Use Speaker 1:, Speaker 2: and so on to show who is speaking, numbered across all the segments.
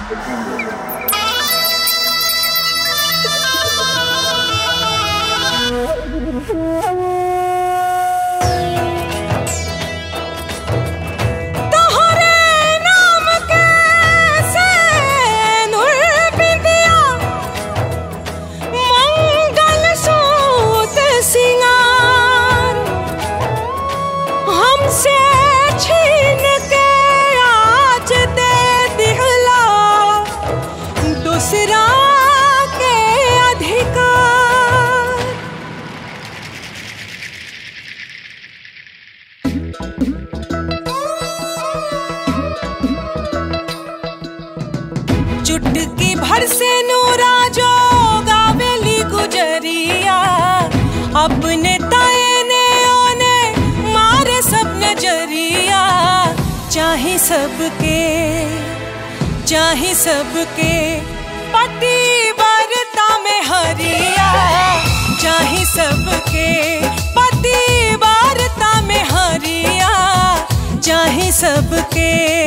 Speaker 1: तोहरे नाम के सैनुल बिंदिया मंगल सूत सिंगार हमसे छीन के आज दे दिहला दूसरा के अधिकार चुटकी भर से नूरा जो गावेली गुजरिया अपने ताए ने ओने मारे सब नजरिया चाहे सबके चाहे सबके पति बरता में हरिया चाहे सबके पति बरता में हरिया चाहे सबके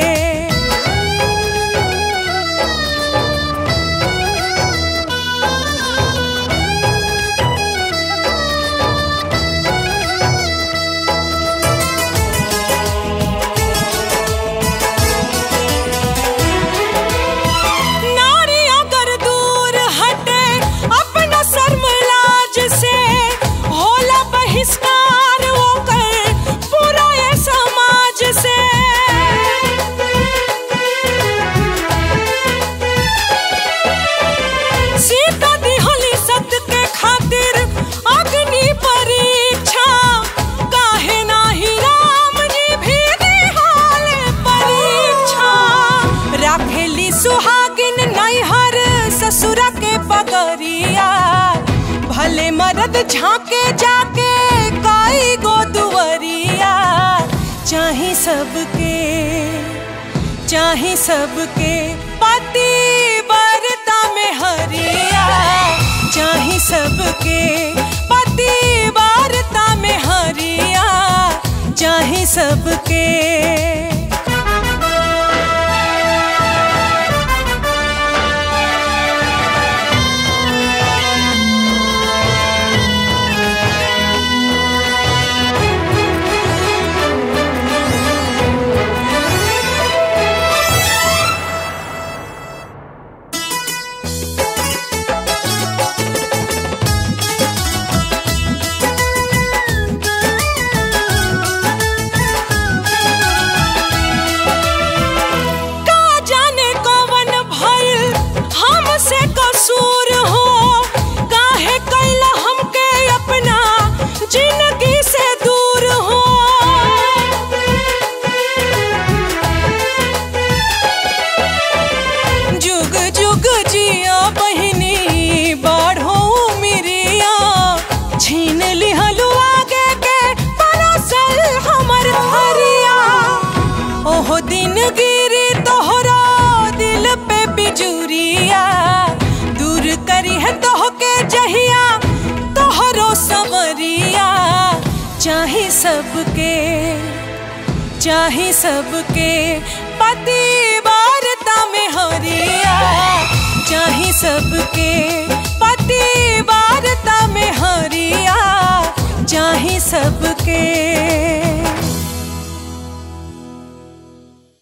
Speaker 1: नारी अगर दूर हटे अपना शर्मलाज से होला बहिष्कार वो कर पूरा ये समाज से सीता दिहली सत्य के खातिर अग्नि परीक्षा काहे नाही राम जी भी दिहाले परीक्षा राखेली सुहागिन नैहर ससुरा के पगरिया भले मरद झांके जाके काई गो दुवरिया चाहे सबके चाहे सबके पति बरता में हरिया चाहे सबके पति बरता में हरिया चाहे सबके का जाने कवन भइल हमसे कसूर हो काहे कैला हमके अपना जिंदगी से दूर हो जुग जुग जिया बहिनी बाढ़ो मिरिया छीन लिहलु आगे के परोसल हमर हरिया ओहो दिन गिरी तोहरा दिल पे बिजुरिया दूर करी है तोह के जहिया तोहरो समरिया चाहे सबके चाहे सबके पति वारता में हरिया चाहे सबके पति वारता में हरिया चाहे सबके